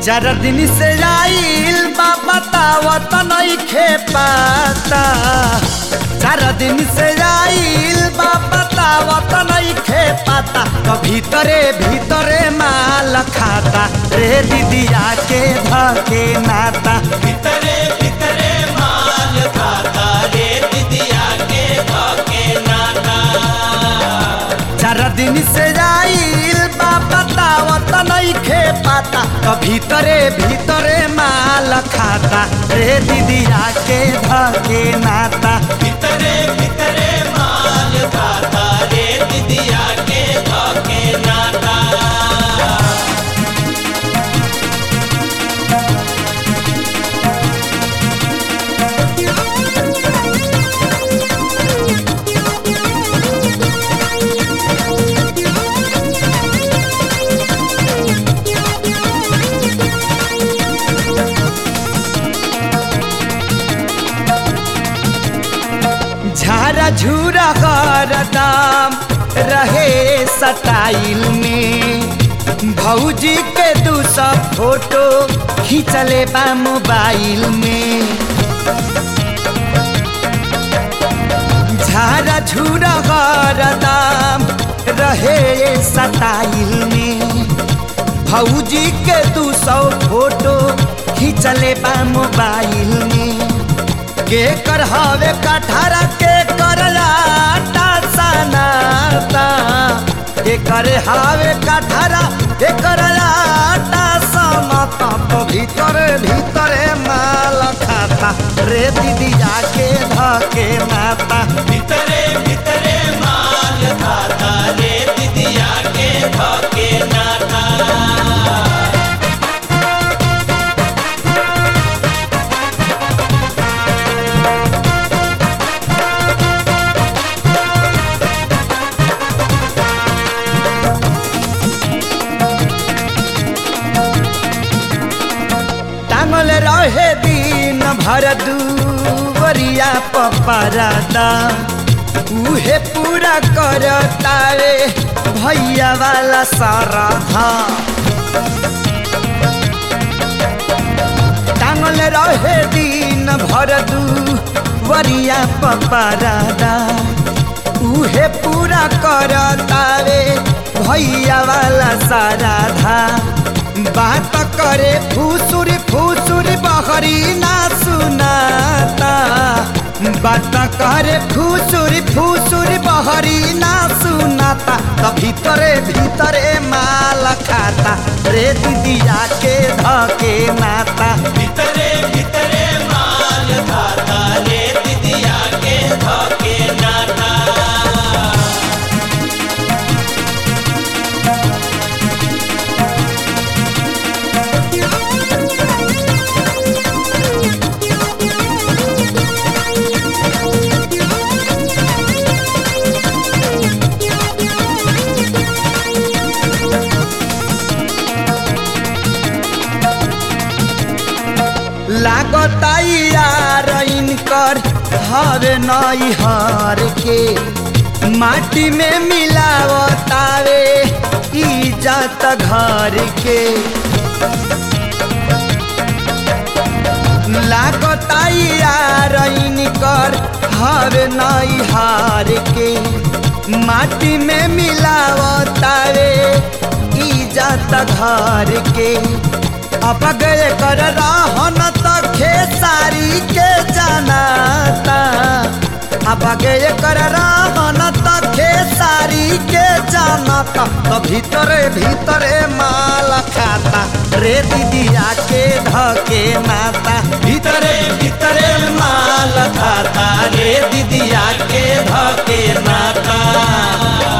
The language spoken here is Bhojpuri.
चार दिन से आइल बा बतावत नइखे पाता चार दिन से आइल बा बतावत नइखे पाता तो भीतरे भीतरे माल खाता रे दीदिया के धके नाता भीतरे भीतरे माल खाता रे दिदिया के धके नाता चार दिन से आइल बा बतावत नइखे पाता तो भीतरे भीतरे माल खाता रे दीदिया के धके नाता भीतरे भीतरे माल खाता रे दिदिया के धके नाता झारा झूरा हरदम रहे सटाइल में भौजी के दू सौ फोटो खींचले बा मोबाइल में झारा झूरा हरदम रहे सटाइल में भौजी के दू सौ फोटो खींचले बा मोबाइल में के कर हवे कठारा के कर लाटा सनाता के कर हवे कठारा के कर लाटा सनाता तो भीतर भीतरे माल खाता रे दीदी जाके धके माता भीतरे भीतरे माल खाता रे दिदिया के धके नाता टांगल रहे दिन भर दूवरिया पपरादा उहे पूरा करता रे भैया वाला सारा धा टांगल रहे दिन भर दूवरिया पपरादा उहे पूरा करता रे भैया वाला सारा धा बात करे फूसुर फूसुर बहरी ना सुनाता बात करे फूसुर फूसुर बहरी ना सुनाता तो भीतरे भीतरे माल खाता रे दीदिया के धके नाता भीतरे भीतरे माल खाता रे दिदिया के धके नाता लागता यार इनकर हर नई हर के माटी में मिलावतावे इज्जत घर के लागता यार इनकर हर नई हार के माटी में मिलावतावे इज्जत घर के अब गए कर रहन त खेसारी के जनाता अब गए कर रहन त खेसारी के जनाता तो भीतरे भीतरे माल खाता रे दीदिया के धके नाता भीतरे भीतरे माल खाता रे दीदिया के धके नाता